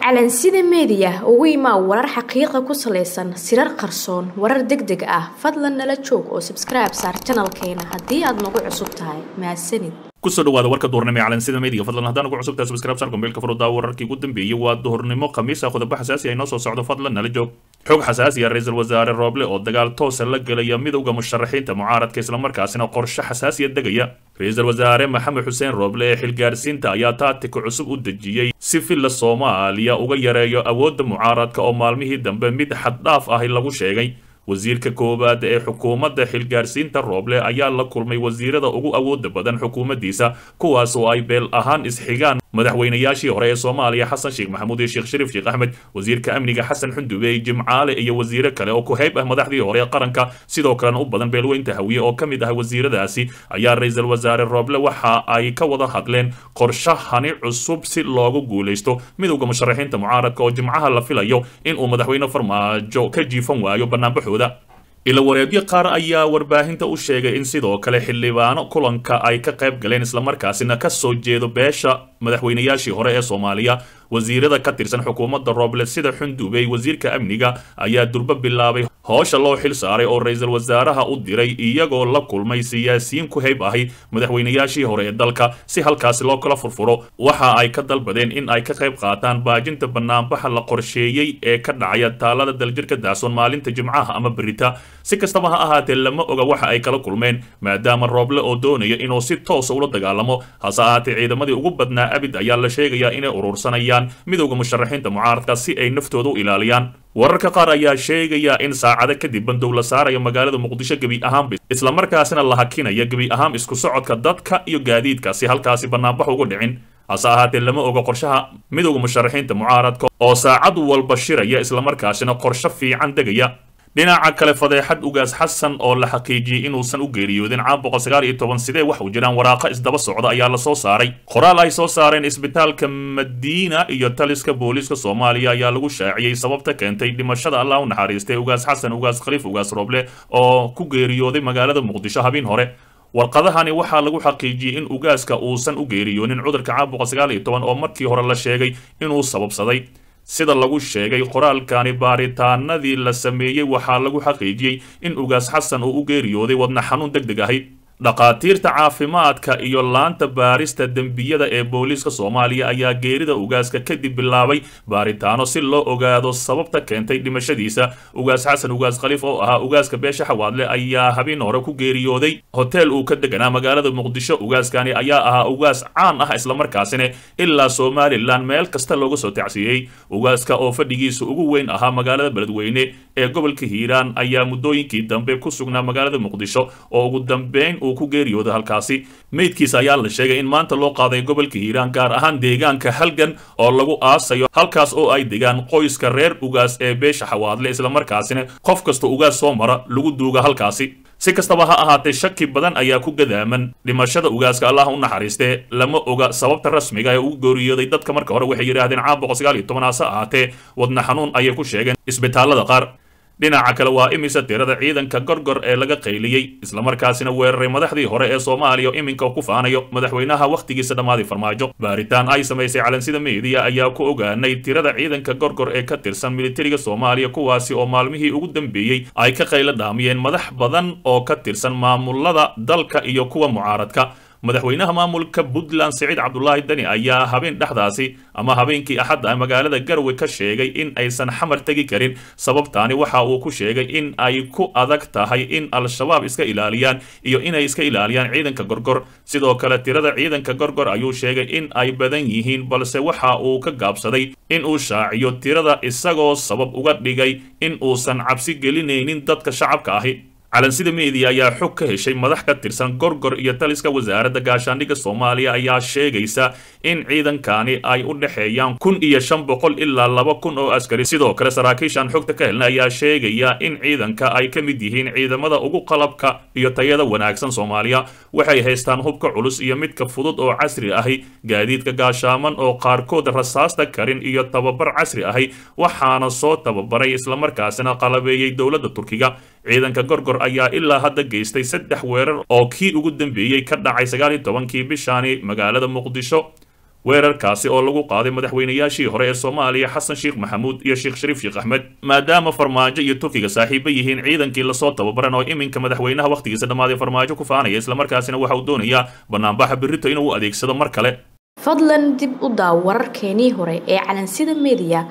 calansida meediya ugu imaa warar xaqiiqa ku salaysan sirar qarsoon warar deg deg ah fadlan nala joog oo sabskribe saar janalkeena haddii aad nagu cusub tahay mahadsanid kusoo dhawaada warka duhurnimo ee calansida meediga fadlan haddaan ugu cusubtahay subscribe sar gombeelka furuddaa wararkii ugu dambeeyey waa duhurnimo khamiisa qodobo xasaasi ay noo soo socdo fadlan nala joog xog xasaasi ah ra-iisul wasaare rooble oo dagaal toosa la gelaya midowda musharaxiinta mucaaradka islamarkaasina qorshe xasaasiya degaya ra-iisul wasaare maxamed xuseen rooble ee xilgaarsiinta ayaa taatika cusub u dejiyey si filla soomaaliya uga yareeyo awoodda mucaaradka oo maalmihii dambe mid xaddhaaf ahi lagu sheegay wasiirka koowaad ee xukuumadda xilgaarsiinta rooble ayaa la kulmay wasiirada ugu awooda badan xukuumaddiisa kuwaas oo ay beel ahaan isxigaan madaxweynayaashii hore ee soomaaliya xasan sheekh maxamuud iyo sheekh shariif sheekh axmed wasiirka amniga xasan xundube jimcaale iyo wasiiro kale oo ku hayb ah madaxdii hore ee qaranka sidoo kalena u badan beelweynta hawiye oo ka mid ah wasiiradaasi ayaa ra-iisul wasaare rooble waxa ay ka wada hadleen qorshahani cusub si loogu guulaysto midowda musharaxiinta mucaaradka oo jimcaha la filayo inuu madaxweyne farmaajo ka jiifan waayo banaanbaxooda ila wareegyo qaar ayaa warbaahinta u sheegay in sidoo kale xildhibaano kulanka ay ka qayb galeen islamarkaasina ka soo jeedo beesha madaxweynayaashii hore ee soomaaliya wasiirada ka tirsan xukuumadda rooble sida xundubey wasiirka amniga ayaa durbo bilaabay hoosha loo xil saaray oo ra-iisul wasaaraha u diray iyagoo la kulmay siyaasiyiin ku hayb ahi madaxweynayaashii hore ee dalka si halkaasi loo kala furfuro waxa ay ka dalbadeen in ay ka qayb qaataan baajinta banaanbaxa la qorsheeyey ee ka dhacaya taalada daljirka daasoon maalinta jimcaha ama berita si kastaba ha ahaatee lama oga waxa ay kala kulmeen maadaama rooble oo doonaya inuu si toosa ula dagaalamo hase ahaatee ciidamadii ugu badnaa abid ayaa la sheegayaa inay urursanayaan midowda musharaxiinta mucaaradka si ay naftooda u ilaaliyaan wararka qaar ayaa sheegaya in saacado kadib bandow la saarayo magaalada muqdisho gebi ahaanba islamarkaasina la hakinaya gebi ahaan isku socodka dadka iyo gaadiidka si halkaasi banaanbax uga dhicin hase ahaatee lama oga qorshaha midowda musharaxiinta mucaaradka oo saacad walba shiraya islamarkaasina qorsho fiican degaya dhinaca kale fadeexad ugaas xasan oo la xaqiijiyey inuusan u geeriyoodin caam boqol sagaal iyo toban sidee wax u jiraan waraaqo isdaba socda ayaa lasoo saaray qoraal ay soo saareen isbitaalka madiina iyo taliska booliiska soomaaliya ayaa lagu shaaciyey sababta keentay dhimashada allah u naxariistay ugaas xasan ugaas khaliif ugaas rooble oo ku geeriyooday magaalada muqdisho habeen hore warqadahani waxaa lagu xaqiijiyey in ugaaska uusan u geeriyoonin cudurka caam boqol sagaal iyo toban oo markii hore la sheegay inuu sababsaday sida lagu sheegay qoraalkani baaritaanadii la sameeyey waxaa lagu xaqiijiyey in ugaas xasan uu u geeriyooday wadna xanuun deg deg ahi dhakhaatiirta caafimaadka iyo laanta baarista dembiyada ee booliiska soomaaliya ayaa geerida ugaaska kadib bilaabay baaritaano si loo ogaado sababta keentay dhimashadiisa ugaas xasan ugaas khaliif oo ahaa ugaaska beesha xawaadle ayaa habeen hore ku geeriyooday hoteel uu ka deganaa magaalada muqdisho ugaaskani ayaa ahaa ugaas caan ah islamarkaasina ilaa somalilan meel kasta looga soo tacsiiyey ugaaska oo fadhigiisa ugu weyn ahaa magaalada beledweyne ee gobolka hiiraan ayaa muddooyinkii dambe ku sugnaa magaalada muqdisho oo ugu dambeyn ku geeriyooda halkaasi meydkiisa ayaa la sheegay in maanta loo qaaday gobolka hiiraan gaar ahaan deegaanka halgan oo lagu aasayo halkaas oo ay degaan qoyska reer ugaas ee beesha xawaadle islamarkaasina qof kasta ugaas soo mara lagu duuga halkaasi si kastaba ha ahaatee shaki badan ayaa ku gadaaman dhimashada ugaaska allah u naxariistee lama oga sababta rasmiga ee ugu geeriyooday dadka marka hore waxay yidhaahdeen caam boqol sagaal iyo toban hase ahaatee wadna xanuun ayay ku sheegeen isbitaalada qaar dhinaca kale waa imisa tirada ciidanka gorgor ee laga qayliyey islamarkaasina weeraray madaxdii hore ee soomaaliya iminka ku faanayo madaxweynaha wakhtigiisa dhammaaday farmaajo baaritaan ay samaysay calansida meediya ayaa ku ogaanay tirada ciidanka gorgor ee ka tirsan militariga soomaaliya kuwaasi oo maalmihii ugu dambeeyey ay ka qaylo dhaamiyeen madax badan oo ka tirsan maamulada dalka iyo kuwa mucaaradka madaxweynaha maamulka puntland siciid cabdulaahi dani ayaa habeen dhexdaasi ama habeenkii axadda magaalada garwe ka sheegay in aysan xamar tegi karin sababtaani waxa uu ku sheegay in ay ku adag tahay in al-shabaab iska ilaaliyaan iyo inay iska ilaaliyaan ciidanka gorgor sidoo kale tirada ciidanka gorgor ayuu sheegay in ay badan yihiin balse waxa uu ka gaabsaday in uu shaaciyo tirada isagoo sabab uga dhigay in uusan cabsi gelinaynin dadka shacabka ahi calansida meediya ayaa xog ka heshay madax ka tirsan gorgor iyo taliska wasaaradda gaashaandhigga soomaaliya ayaa sheegaysa in ciidankani ay u dhexeeyaan kun iyo shan boqol ilaa laba kun oo askari sidoo kale saraakiishaan xogta ka helna ayaa sheegaya in ciidanka ay ka mid yihiin ciidamada ugu qalabka iyo tayada wanaagsan soomaaliya waxay haystaan hubka culus iyo midka fudud oo casri ahi gaadiidka gaashaaman oo qaarkood rasaasta karin iyo tababar casri ahi waxaana soo tababaray islamarkaasina qalabeeyey dowladda turkiga ciidanka gorgor ayaa ilaa hadda geystay saddex weerar oo kii ugu dambeeyey ka dhacay sagaal iyo tobankii bishaani magaalada muqdisho weerarkaasi oo lagu qaaday madaxweynayaashii hore ee soomaaliya xasan sheekh maxamuud iyo sheekh shariif sheekh axmed maadaama farmaajo iyo turkiga saaxiibo yihiin ciidankii lasoo tababaran oo iminka madaxweynaha wakhtigiisa dhammaaday farmaajo ku faanaya islamarkaasina waxa uu doonayaa banaanbaxa birrito inuu u adeegsado mar kale fadlan dib u daaw wararkeenii hore ee calansida meediya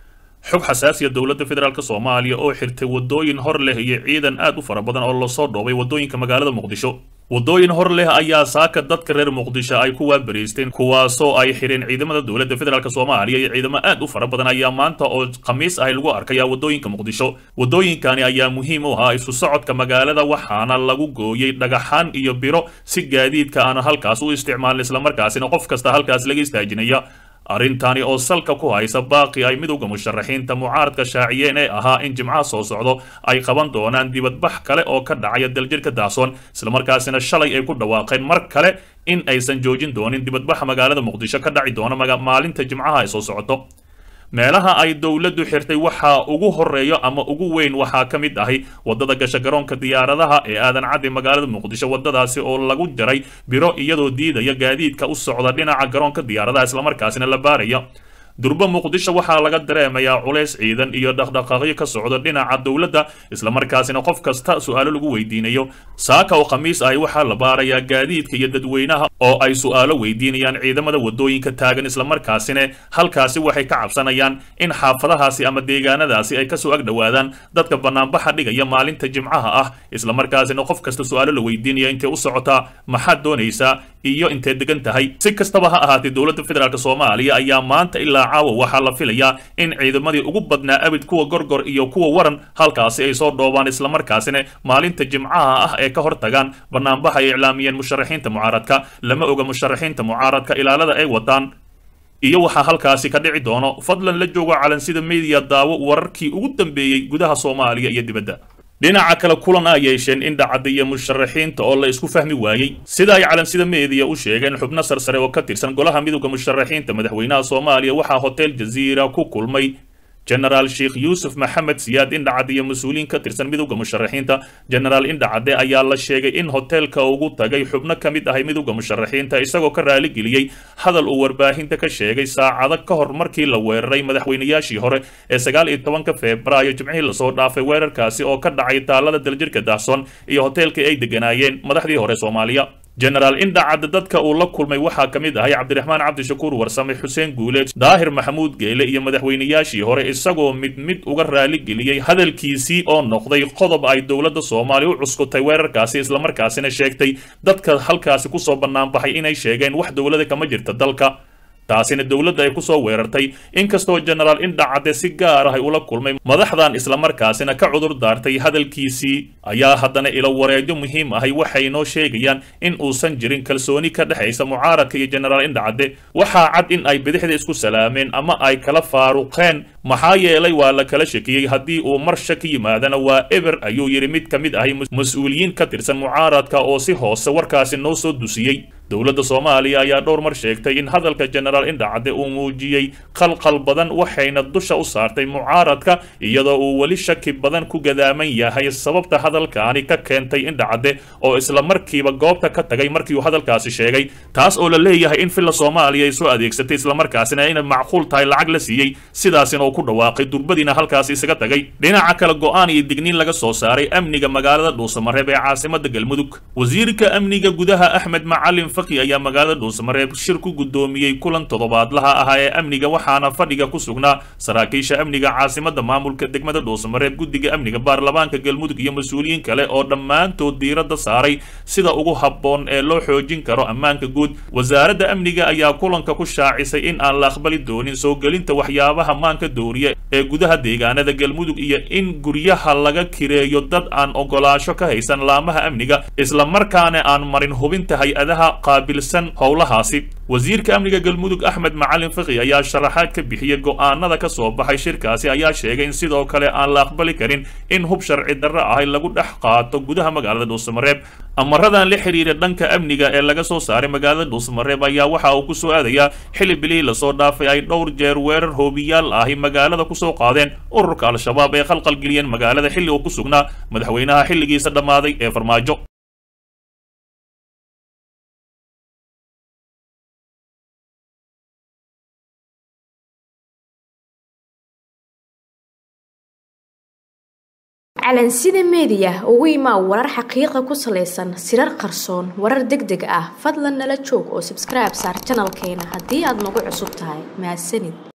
xog xasaasiya dowladda federaalk soomaaliya oo xirtay wadooyin hor leh iyo ciidan aad u fara badan oo lasoo dhoobay wadooyinka magaalada muqdisho wadooyin hor leh ayaa saaka dadka reer muqdisho ay ku waabariisteen kuwaasoo ay xidheen ciidamada dowladda federaalk soomaaliya iyo ciidamo aad u fara badan ayaa maanta oo khamiis ahi lagu arkaya wadooyinka muqdisho wadooyinkani ayaa muhiim u ahaa isu socodka magaalada waxaana lagu gooyey dhagaxaan iyo biro si gaadiidka aana halkaas u isticmaalin islamarkaasina qof kasta halkaas laga istaajinaya arrintani oo salka ku haysa baaqi ay midowda musharaxiinta mucaaradka shaaciyeen ee ahaa in jimcaha soo socdo ay qaban doonaan dibadbax kale oo ka dhacaya daljirka daasoon islamarkaasina shalay ay ku dhawaaqeen mar kale in aysan joojin doonin dibadbaxa magaalada muqdisho ka dhaci doona maalinta jimcaha ay soo socoto meelaha ay dowladdu xirtay waxaa ugu horeeyo ama ugu weyn waxaa ka mid ahi wadada gasha garoonka diyaaradaha ee aadan caddi magaalada muqdisho wadadaasi oo lagu jaray biro iyadoo diidaya gaadiidka u socda dhinaca garoonka diyaaradaha islamarkaasina la baaraya durbo muqdisho waxaa laga dareemayaa culays ciidan iyo dhaqdhaqaaqyo ka socda dhinaca dowladda islamarkaasina qof kasta su-aalo lagu weydiinayo saaka oo khamiis ahi waxaa la baarayaa gaadiidka iyo dadweynaha oo ay su-aalo weydiinayaan ciidamada wadooyinka taagan islamarkaasina halkaasi waxay ka cabsanayaan in xaafadahaasi ama deegaanadaasi ay kasoo ag dhowaadaan dadka banaanbaxa dhigaya maalinta jimcaha ah islamarkaasina qof kasta su-aalo la weydiinaya intay u socotaa maxaad doonaysaa iyo intee degan tahay si kastaba ha ahaatee dowladda federaalk soomaaliya ayaa maanta ilaa caawa waxaa la filayaa in ciidamadii ugu badnaa abid kuwa gorgor iyo kuwa waran halkaasi ay soo dhoobaan islamarkaasina maalinta jimcaha ah ee ka hor tagaan banaanbaxa ay iclaamiyeen musharaxiinta mucaaradka lama oga musharaxiinta mucaaradka ilaalada ay wataan iyo waxaa halkaasi ka dhici doono fadlan la joogo calansida media daawo wararkii ugu dambeeyey gudaha soomaaliya iyo dibadda dhinaca kale kulan a yeesheen indhacadda iyo musharaxiinta oo la isku fahmi waayey sida ay calansida meediya u sheegeen xubno sarsare oo ka tirsan golaha midowda musharaxiinta madaxweynaha soomaaliya waxaa hotel jaziira ku kulmay genaraal sheekh yuusuf maxamed siyaad indhacadde iyo mas-uuliyiin ka tirsan midowda musharaxiinta genaraal indhacadde ayaa la sheegay in hoteelka ugu tagay xubno ka mid ahay midowda musharaxiinta isagoo ka raaligeliyey hadal uu warbaahinta ka sheegay saacado ka hor markii la weeraray madaxweynayaashii hore ee sagaal iyo tobanka febraayo jimcihii lasoo dhaafay weerarkaasi oo ka dhacay taalada daljirka dahsoon iyo hoteelkii ay degganaayeen madaxdii hore soomaaliya genaraal indhacadde dadka uu la kulmay waxaa ka mid ahay cabdiraxmaan cabdishakuur warsame xuseen guuleed daahir maxamuud geele iyo madaxweynayaashii hore isagoo mid mid uga raaligeliyey hadalkiisii oo noqday qodob ay dowladda soomaaliya u cuskutay weerarkaasi islamarkaasina sheegtay dadka halkaasi kusoo banaanbaxay inay sheegeen wax dowlada kama jirta dalka taasina dowladda ay kusoo weerartay inkastoo genaraal indhacadde si gaar ah ay ula kulmay madaxdan islamarkaasina ka cudur daartay hadalkiisii ayaa haddana ilo wareedyo muhiim ahay waxay noo sheegayaan in uusan jirin kalsooni ka dhexaysa mucaaradka iyo genaraal indhacadde waxaa cad in ay bidixda isku salaameen ama ay kala faaruqeen maxaa yeelay waa la kala shakiyey haddii uu mar shaki yimaadana waa eber ayuu yidhi mid ka mid ahay mas-uuliyiin ka tirsan mucaaradka oo si hoose warkaasi noo soo dusiyey dowladda soomaaliya ayaa dhowr mar sheegtay in hadalka genaraal indhacadde uu muujiyey qalqal badan waxayna dusha u saartay mucaaradka iyadoo uu weli shaki badan ku gadaaman yahay sababta hadalkaani ka keentay indhacadde oo isla markiiba goobta ka tagay markii uu hadalkaasi sheegay taas oo la leeyahay in filla soomaaliya ay soo adeegsatay islamarkaasina inay macquul tahay lacag la siiyey sidaasina uu ku dhawaaqay durbadiina halkaasi isaga tagay dhinaca kale go-aan iyo digniin laga soo saaray amniga magaalada dhuusamareeb ee caasimada galmudug wasiirka amniga gudaha axmed macalin ayaa magaalada dhuusamareeb shir ku guddoomiyey kulan toddobaadlaha ahaa ee amniga waxaana fadhiga ku sugnaa saraakiisha amniga caasimada maamulka degmada dhuusamareeb guddiga amniga baarlamaanka galmudug iyo mas-uuliyiin kale oo dhammaantood diiradda saaray sida ugu habboon ee loo xoojin karo ammaanka guud wasaaradda amniga ayaa kulanka ku shaacisay in aan la aqbali doonin soo gelinta waxyaabaha maanka dooriya ee gudaha deegaanada galmudug iyo in guryaha laga kireeyo dad aan ogolaasho ka haysan laamaha amniga islamarkaana aan marin hubinta hay-adaha qaabilsan howlahaasi wasiirka amniga galmudug axmed macalin fiqi ayaa sharaxaad ka bixiyey go-aanada ka soo baxay shirkaasi ayaa sheegay in sidoo kale aan la aqbali karin in hub sharci darro ahay lagu dhex qaato gudaha magaalada dhuusamareeb amaradan la xiriira dhanka amniga ee laga soo saaray magaalada dhuusamareeb ayaa waxa uu kusoo aadayaa xili bilihii lasoo dhaafay ay dhowr jeer weerar hoobiyaal ahi magaalada kusoo qaadeen ururka al-shabaab ee khalqalgeliyeen magaalada xilli uu ku sugnaa madaxweynaha xilligiisa dhammaaday ee farmaajo calansida meediya ugu imaa warar xaqiiqa ku salaysan sirar qarsoon warar deg deg ah fadlan nala joog oo sabskribe saar janalkeena haddii aad nagu cusub tahay mahadsanid